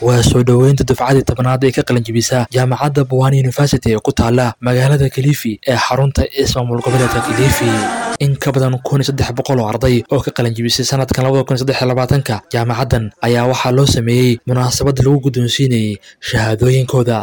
waa soo dhoweynta dufcadii tobnaad ee ka qalinjibisa jaamacadda buwani university ee ku taala magaalada kilifi ee xarunta ismaamul goboleedka kilifi in ka badan kun iyo saddex boqol oo arday oo ka qalinjibisay sanadkan labada kun iyo saddex iyo labaatanka jaamacaddan ayaa waxaa loo sameeyey munaasabad lagu guddoonsiinayay shahaadooyinkooda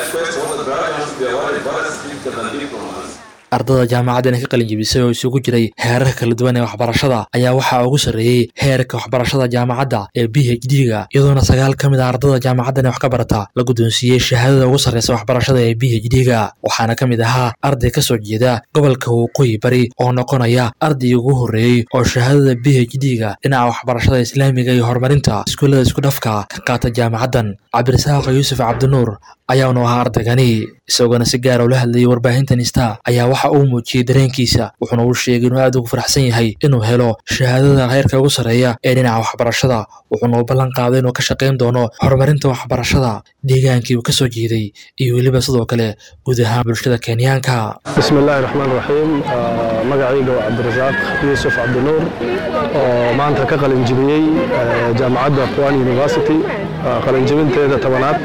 ardada jaamacaddan ee ka qalinjibisay oo isugu jiray heerarka kala duwan ee waxbarashada ayaa waxaa ugu sarreeyey heerka waxbarashada jaamacadda ee b h d-ga iyadoona sagaal ka mid a ardada jaamacaddan ee wax ka barata la guddoonsiiyey shahaadada ugu sarreysa waxbarashada ee b h d-ga waxaana ka mid ahaa arday ka soo jeeda gobolka waqooyi bari oo noqonaya ardaygii ugu horreeyey oo shahaadada b h d-ga dhinaca waxbarashada islaamiga iyo horumarinta iskuullada isku dhafka ka qaata jaamacaddan cabdirasaaq yuusuf cabdinuur ayaanu ahaa ardaygani isagoona si gaara ula hadlayay warbaahintan ista ayaa waxa uu muujiyey dareenkiisa wuxuuna uu sheegay inuu aad ugu faraxsan yahay inuu helo shahaadada heerka ugu sarreeya ee dhinaca waxbarashada wuxuuna u ballan qaaday inuu ka shaqayn doono horumarinta waxbarashada deegaankii uu ka soo jeeday iyo weliba sidoo kale guud ahaan bulshada kenyaanka bismi illaahi raxmaan raxiim magacayga waa cabdirasaaq yuusuf cabdinuur oo maanta ka qalinjibiyey jaamacadda quwani university qalinjibinteeda tobanaad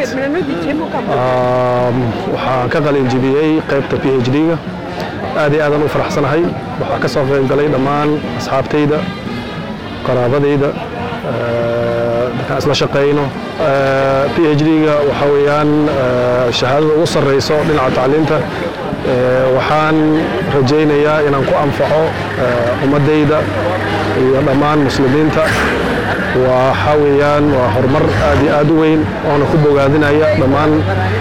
waxaan ka qalinjibiyey qaybta p h d-ga aad iyo aadaan u faraxsanahay waxaa ka soo qayb galay dhammaan asxaabtayda qaraabadayda markaan isla shaqayno p h d-ga waxaa weeyaan shahaadada ugu sarreyso dhinaca tacliinta waxaan rajaynayaa inaan ku anfaco ummaddayda iyo dhammaan muslimiinta waxaa weeyaan waa horumar aad iyo aad u weyn oona ku bogaadinaya dhammaan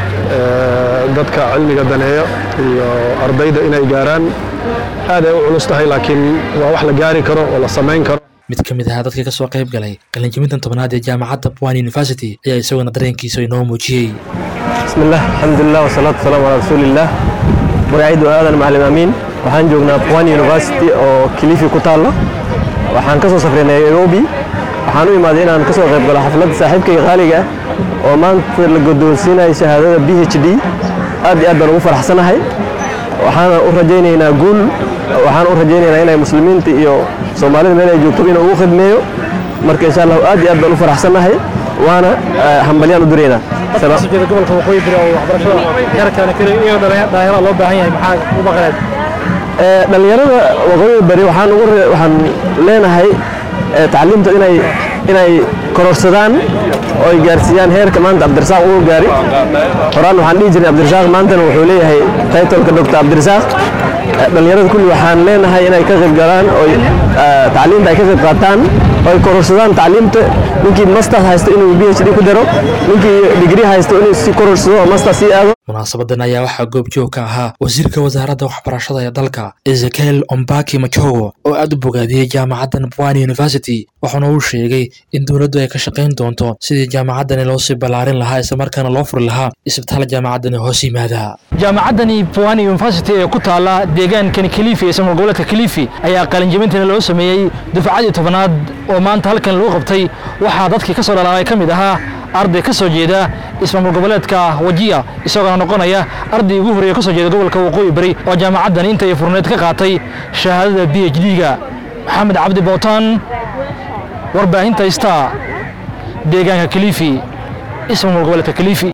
dadka cilmiga daneeyo iyo ardayda inay gaaraan aad ay u culus tahay laakiin waa wax la gaari karo oo la samayn karo mid ka mid ahaa dadkii ka soo qayb galay qalinjibintan tobnaad ee jaamacadda buwani university ayaa isaguna dareenkiisa inoo muujiyey bismillaah alxamdulilah wasalaatu wasalaamu calaa rasuulillaah magacaydu aadan macalin amiin waxaan joognaa buwani university oo kilifi ku taalla waxaan ka soo safray nairobi waxaan u imaaday inaan ka soo qayb galo xafladda saaxiibkayga qaaliga ah oo maanta la guddoonsiinaya shahaadada b h d aad iyo aad baan ugu faraxsanahay waxaana u rajaynaynaa guul waxaan u rajaynaynaa inay muslimiinta iyo soomaalida meel ay joogto inuu ugu khidmeeyo marka insha allahu aad iyo aad baan u faraxsanahay waana hambalyaan u diraynaa gobolka waqooyi bari oo waxbarashada heerkan iyo dhalinyarada loo baahan yahay maxaa u maqaneed dhalinyarada waqooyi bari waxaan ugu waxaan leenahay tacliimta inay inay kororsadaan oo ay gaarsiiyaan heerka maanta cabdirasaaq uu gaari horaan waxaan dhihi jirnay cabdirasaaq maantana wuxuu leeyahay taytolka doctor cabdirasaaq dhalinyarada kulli waxaan leenahay inay ka qayb galaan oo tacliimta ay ka qayb qaataan oo ay kororsadaan tacliimta ninkii masters haysto inuu b h d ku daro ninkii digrii haysto inuu si kororsado oo master sii aado munaasabadan ayaa waxaa goobjoog ka ahaa wasiirka wasaaradda waxbarashada ee dalka ezekiel ombaki machogo oo aad u bogaadiyey jaamacaddan buwani university waxaana uu sheegay in dowladdu ay ka shaqayn doonto sidii jaamacaddani loo sii ballaarin lahaa islamarkaana loo furi lahaa isbitaal jaamacaddani hoos yimaada jaamacaddani buwani university ee ku taala deegaankani kilifi ee ismaamul goboleedka kilifi ayaa qalinjibintana loo sameeyey dufcadii tobnaad oo maanta halkan lagu qabtay waxaa dadkii ka soo dhalaalay ka mid ahaa arday ka soo jeeda ismaamul goboleedka wajiya isagoona noqonaya arday ugu horreeya ka soo jeeda gobolka waqooyi bari oo jaamacaddan intay furneed ka qaatay shahaadada b h d-ga maxamed cabdi bootaan warbaahinta star deegaanka kilifi ismaamul goboleedka kilifi